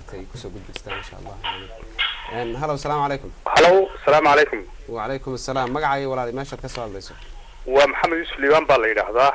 maaragtay kusoo gudbistaan insha allah Een, hallow salaamu calaykum halow asalaamu calaykum wacalaykum assalaam magacaayo walaali meeshaad ka soo hadlayso waa maxamed yuusuf liibaan baa la yidhaahdaa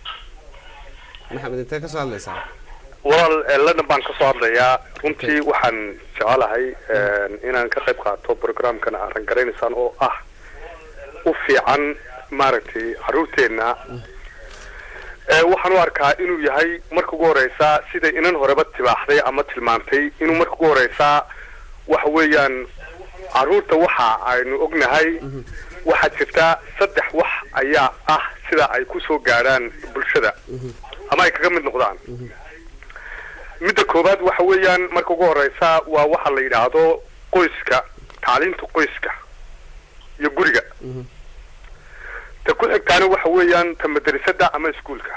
maxamed intee ka soo hadlaysaa walaal eh, london baan kasoo hadlayaa runtii waxaan jecelahay eh, inaan ka qayb qaato programkan aaran garanaysaan oo ah u fiican maaragtay caruurteenna Eh, waxaan u arkaa inuu yahay marka ugu horeysa sida inan horeba tibaaxday ama tilmaantay inuu marka ugu horeysa waxa weeyaan caruurta waxa aynu ognahay waxaa jirta saddex wax ayaa ah sida ay kusoo gaadhaan bulshada ama ay kaga mid noqdaan midda koowaad waxa weeyaan marka ugu horeysa waa waxa la yidhaahdo qoyska tacliinta qoyska iyo guriga ta ku xigtaana waxa weeyaan ta madrasada ama iskuolka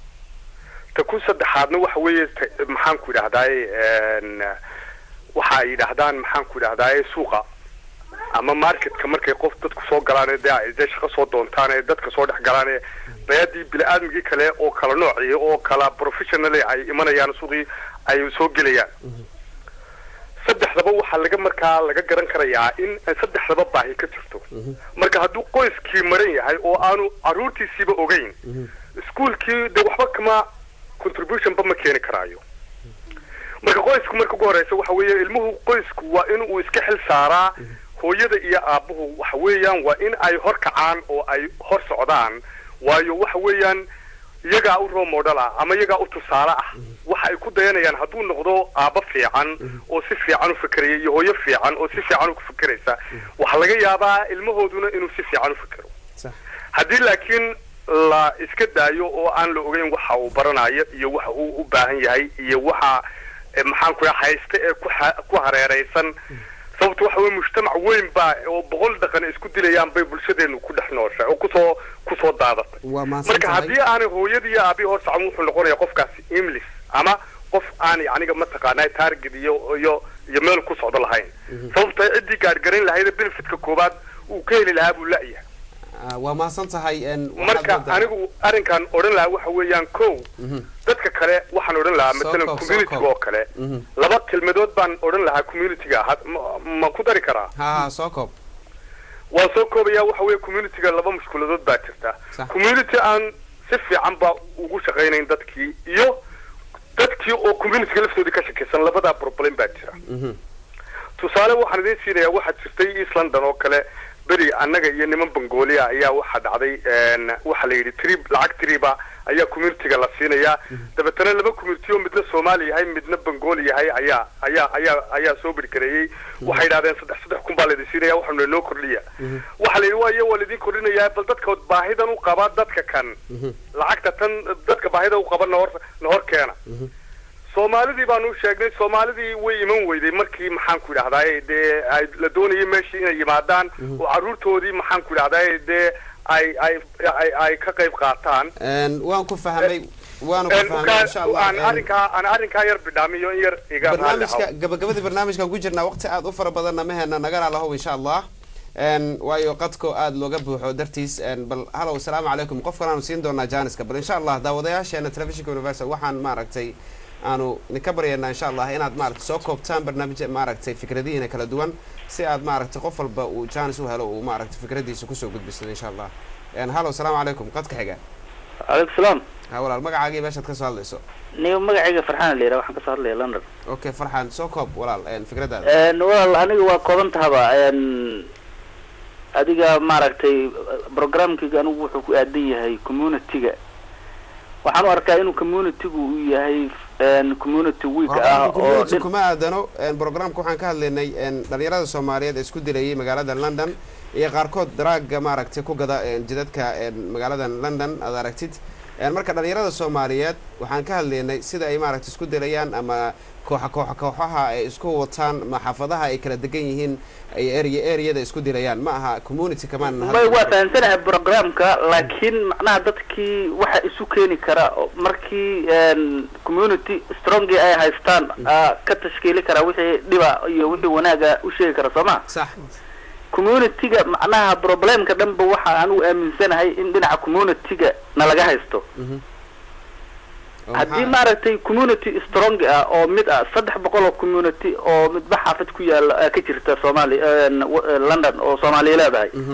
ta ku saddexaadna waxa weeye ta- maxaan ku idhahdaaye n waxa ay yidhaahdaan maxaan ku idhahdaaye suuqa ama marketka markay qof dadku soo galaan ee dee ay dee shaqo soo doontaan ee dadka soo dhex galaan ee bayadii bini-aadmigii kale oo kala noocii oo kala professionally ay imanayaan suuqii ay soo gelayaan saddexdaba waxaa laga markaa laga garan karayaa in saddexdaba baahi ka jirto marka hadduu qoyskii maran yahay oo aanu caruurtiisiiba ogeyn iskuolkii de waxba kama contributionba ma keeni karaayo marka qoysku marka ugu horeysa waxa weeye ilmuhu qoysku waa in uu iska xil saaraa hooyada iyo aabuhu waxa weeyaan waa in ay hor kacaan oo ay hor socdaan waayo waxa weeyaan iyagaa u role model ah ama iyagaa u tusaale ah waxa ay ku dayanayaan hadduu noqdo aabo fiican oo si fiican u fikeraya iyo hooyo fiican oo si fiican u fikeraysa waxaa laga yaabaa ilmahooduna inuu si fiican u fikero sax haddii laakiin la iska daayo oo aan la ogeyn waxa uu baranayo iyo waxa uu u baahan yahay iyo waxa eh, maxaan ku dhaha haysta ee ku ha- ku hareeraysan sababto waxa weye mujtamac weyn baa oo boqol dhaqan isku dilayaan bay bulshadeenu ku dhex nooshay oo kusoo kusoo daadatay waa mahadsan marka tahay haddii aanay hooyadii iyo aabii hor socon wuxuu noqonayaa qofkaasi imlis ama qof aan aniga mataqaanaa target iyo iyo iyo meel ku socdo lahayn sababto ciddii gaadhgarayn lahayd benefitka koowaad uu ka heli lahaa buu la-yahay Ah, waa mahadsan tahay een, waxaad marka moodaa- anigu arrinkan odhan lahaa waxa weeyaan kow Mhm, dadka kale waxaan odhan lahaa Soo matalan koob, soo community koob. oo kale mhm. laba kelmadood baan odhan lahaa communityga had- ma- ma ku dari karaa ha ha soo koob waan soo koobaya waxa weeye communityga laba mushkiladood baa jirta Sax. community aan si fiican ba ugu shaqaynayn dadkii iyo dadkii oo communityga laftoodii ka shakaysan labadaa problem baa jira Mhm, tusaale waxaan idiin siinayaa waxaa jirtay east london oo kale beri annaga iyo niman bengolia ayaa waxaa dhacday n waxaa la yidhi trib lacag triba ayaa communityga la siinayaa dabeetana laba community oo midna soomaali yahay midna bengooli yahay ayaa ayaa ayaa ayaa soo bergareeyey waxay yidhahdeen saddex saddex kun baa laydin siinaya waxaanu noo kordhiya waxaa la yidhi waa iyo waa laydin kordhinayaa bal dadka baahidan u qaba dadka kan mhm, lacagta tan dadka baahida u qaba nahor nahor keena mhm. soomaalidii baanu sheegnay soomaalidii way iman weyday markii maxaan ku idhahdaay dee ay la doonayay meeshii inay yimaadaan oo carruurtoodii maxaan ku idhahdaay dee ay ay ay ay ka qayb qaataan Een, waan ku fahmay waanu ku En fahmay insha markaa allah aan een, arrinkaa aan arrinkaa yar bidhaamiyo in yar iga raalli barnaamijka ahaw gabagabadii barnaamijkan ku jirnaa waqti aad u fara badanna meheena nagana lahow insha allah Een, waayo qadko aad looga buuxo dartiis een, bal halow asalaamu calaykum qof kale aanu siin doonaa jaaniska bal insha allah daawadayaasheena telefishinka universal waxaan maaragtay aanu idinka baryaynaa insha allah inaad maaragtay soo koobtaan barnaamij maaragtay fikradihiina kala duwan si aad maaragtay qof walba uu jaanis u helo uu maaragtay fikradiisa kusoo gudbisado insha allah Een, halow asalaamu calaykum qadka xiga calaykum salaam ha walaal magacaagii meeshaad ka soo hadlayso niga magacayga farxaan la yidhaha waxaan kasoo hadlaya london okay farxaan soo koob walaal een, fikradaada Een, walaal aniga waa kooban tahaba een, adiga maaragtay programkayga anigu wuxuu ku aadan yahay community-ga waxaan u arkaa inuu community-gu uu yahay een, community week ah oo community dhin- kuma aadano een, programka waxaan ka hadlaynay een, dhalinyarada soomaaliyeed ee isku dilayay magaalada london iyo qaarkood daraaga maaragtay ku gada een, jidadka een, magaalada london aad aragtid Een, marka dhalinyarada soomaaliyeed waxaan ka hadlaynay sida ay maaragtay isku dilayaan ama kooxa kooxa kooxaha ay isku wataan ma xaafadaha ay kala degan yihiin ay area areada isku dilayaan ma aha community kamaan may waa fahamsanahay programka laakiin macnaha dadkii waxa isu keeni kara oo markii een, community strongi ay haystaan aa ka tashkiili kara wixii dhiba iyo wixii wanaaga u sheegi kara soo ma sax community-ga macnaha problemka dhanba waxa aan u aaminsanahay in dhinaca community-ga na laga haysto Mhm. Oo haddii maxaa- maaragtay community strong ah oo mid ah saddex boqol oo community oo midba xaafad ku yaala ah, ka jirta soomaaliya een, w- eh, london oo soomaaliya leedahay Mhm.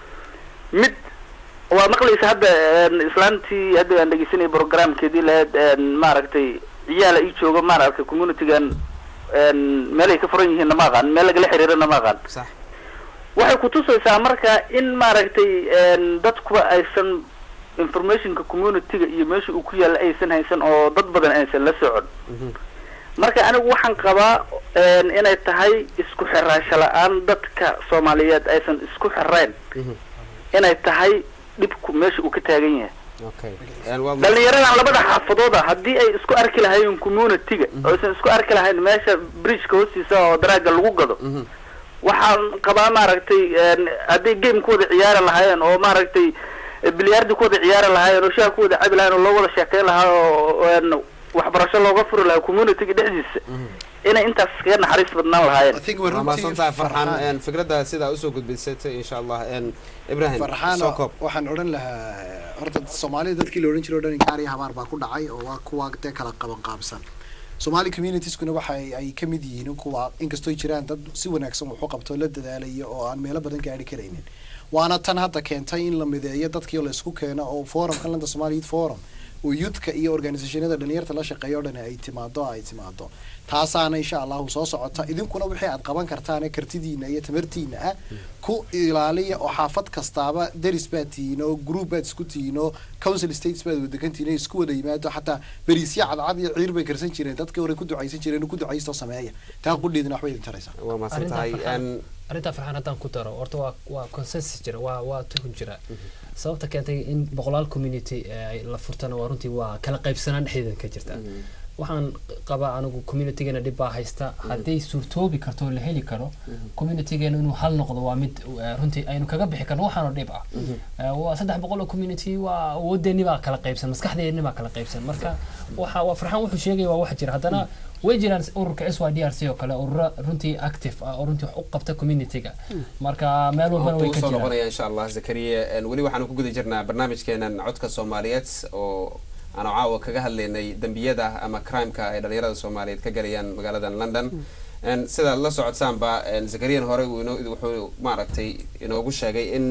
mid waa maqlaysa hadda een, islaantii hadda aan dhegeysanay programkeedii lahayd een, maaragtay ciyaala ii jooga maaragtay communitygan een, meelay ka furan yihiin nama aqaan meel lagala xiriirana ma aqaan sax waxay kutusaysaa marka in maaragtay een, dadkuba aysan informationka communityga iyo meesha uu ku yaalla aysan haysan oo dad badan aysan la socon Mhm. marka anigu waxaan qabaa een, inay tahay isku xiraasho la-aan dadka soomaaliyeed aysan isku xirayn Mhm. inay tahay dhibku meesha uu ka taagan yahay okay Een, waa ma- dhalinyaradan labada xaafadood ah haddii ay isku arki lahaayeen communityga oo aysan isku arki lahayn meesha bridgeka hoostiisa oo daraaga lagu gado Mhm. waxaan qabaa maaragtay een, hadday game ku wada ciyaari lahaayeen oo maaragtay bilyaardi ku wada ciyaari lahaayeen oo shaha ku wada cabi lahayen oo loo wada sheekeyn lahaa oo een, waxbarasho looga furi lahaa communityga dhexdiisa inay intaas kaga naxariis badnaan lahaayeen I think waa we're mahadsantahay farxaan een, fikradda sidaa usoo gudbisatay insha allah een, ibrahim farxaan soo koob waxaan odhan lahaa horta soomaalida dadkii la odhan jiray o dhan gaar iyo habaar baa ku dhacay oo waa kuwa dee kala qaban qaabsan somali communitieskuna waxa ay- ay ka mid yihiin kuwa inkastoo jiraan dad si wanaagsan wax u qabto la dadaalaya oo aan meelo badan gaari karaynin waana tan hadda keentay in la mideeyo dadkii oo la isku keeno oo forumka london somali youth forum oo youthka iyo organisationada dhalinyarta la shaqeeya o dhan ay timaado ay timaado taasaana insha allahu soo socota idinkuna wixii aad qaban kartaan ee kartidiina iyo tamartiina ah ku ilaaliya oo xaafad kastaaba deris baad tihiin oo group baad isku tihiin oo council states baad wadagan tihiin oo isku wada yimaado xataa beriisya cadcad iyo ciir bay karsan jireen dadkii hore ku ducaysan jireen ku ducaysto sameeya taa qudheedina waxbay idin taraysaa waa mahadsan tahay Arrintaa een, farxaan- arrintaa farxaan haddaan ku daro horta waa waa consensus jira waa waa tuhun jira sababta keentay in boqolaal community eh, ay la furtana waa runtii waa kala qaybsanaan dhexdeeda ka jirta waxaan qabaa anigu communitygeena dhib baa haysta hadday suurtoobi karto oo la heli karo communitygeena inuu hal noqdo waa mid eh, runtii aynu kaga bixi karno waxaanoo dhib ah Eh, waa saddex boqol oo community waa awoodeeni baa kala qaybsan maskaxdeeni baa kala qaybsan marka waxa waa farxaan wuxuu sheegaya waa wax jira haddana way jiraan ururka s y d r c oo kale urura runtii active ah oo runtii wax u qabta communityga marka meel walbana way waqti ka usoo jiraan noqonaya insha allah zakariya Een, weli waxaanu ku guda jirnaa barnaamijkeenan codka soomaaliyeed oo aanu caawa kaga hadlaynay dembiyada ama crimeka ay dhalinyarada soomaaliyeed ka galayaan magaaladan london Een, sidaad la socotsaanba een, zakariyan hore uu inoo- wuxuu maaragtay inoogu sheegay in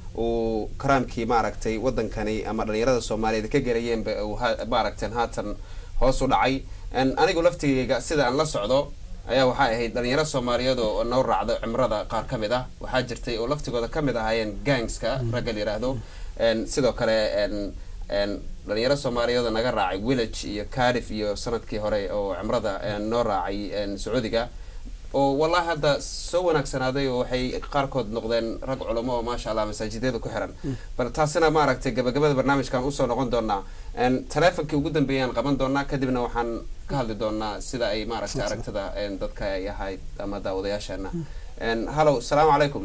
uu crimekii maaragtay wadankani ama dhalinyarada soomaaliyeed ka galayeenba uu ha- maaragteen haatan hoos u dhacay Een, anigu laftigayga sida aan la socdo ayaa waxay ahayd dhalinyaro soomaaliyeed oo noo raacdo cimrada qaar ka mid ah waxaa jirtay oo laftigooda ka mid ahaayeen gangska ragga la yidhaahdo Een, sidoo kale een, een, dhalinyaro soomaaliyeed oo naga raacay village iyo cardiff iyo sanadkii hore oo cimrada een, noo raacay een, sacuudiga oo wallahi hadda soo wanaagsanaaday oo waxay qaarkood noqdeen rag culamo oo maasha allah masaajidyada ku xiran bal taasina maaragtay gabagabada barnaamijkan usoo noqon doonaa Een, taleefonkii ugu dambeeyaan qaban doonaa kadibna waxaan ka hadli doonaa sida ay maaragtay aragtida een, dadka ay ahayd ama daawadayaasheena Een, hallow salaamu calaykum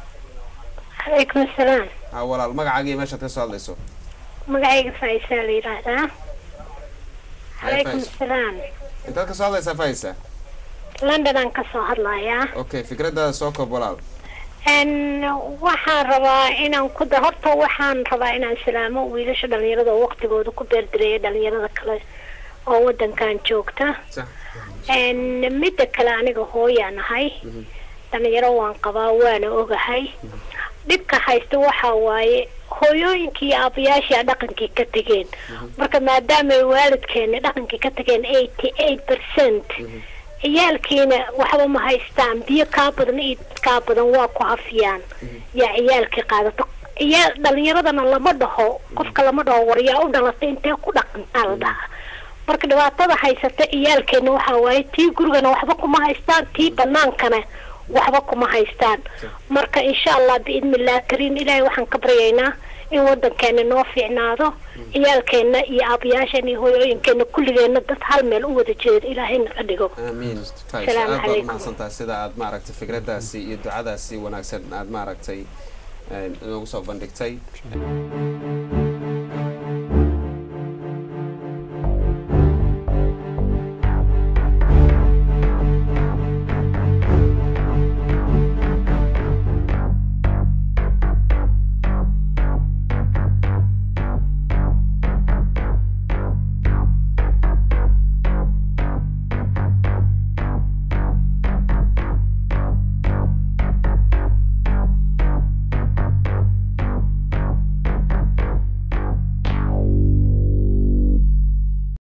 calaykum asalaam ha walaal magacaaga iyo meeshaad ka soo hadlayso magacayga faa'isaa la yidhaahdaa calaykum Faiz. asalaam intaad ka soo hadlaysaa faisa london aan kasoo hadlayaa okay fikradaada soo koob walaal n waxaan rabaa inaan ku da horta waxaan rabaa inaan salaamo wiilasha dhalinyarada oo waqtigooda ku beerdireeya dhalinyarada kale oo wadankan joogta sax n midda kale aniga hooyaan ahay dhalinyaro waan qabaa waana ogahay dhibka haysta waxa waaye hooyooyinkii iyo aabayaashii dhaqankii ka tegeen marka maadaama ay waalidkeeni dhaqankii ka tageen eighty eight percent ciyaalkiina waxba ma haystaan biyo kaa badan iyo dad kaa badan waa ku hafiyaan yaa ciyaalkii qaadato ciyaal dhalinyaradana lama dhaho qofka lama dhaho war yaa u dhalatay intee ku dhaqantaa la dhahaa marka dhibaatada haysata ciyaalkeena waxaa waaye tii gurigana waxba kuma haystaan tii banaankana waxba kuma haystaan marka insha allah biidnillahi kariim ilaahay waxaan ka baryaynaa in wadankeena noo fiicnaado ciyaalkeena iyo aabayaasheena iyo hooyooyinkeena kulligeena dad hal meel u wada jeedo ilaahayna ka dhigo aamiin fais Salaamu aad baad calaykum. umahadsantahay sida aad maaragtay fikradaasi iyo ducadaasi wanaagsan aad maaragtay een, inoogu soo bandhigtay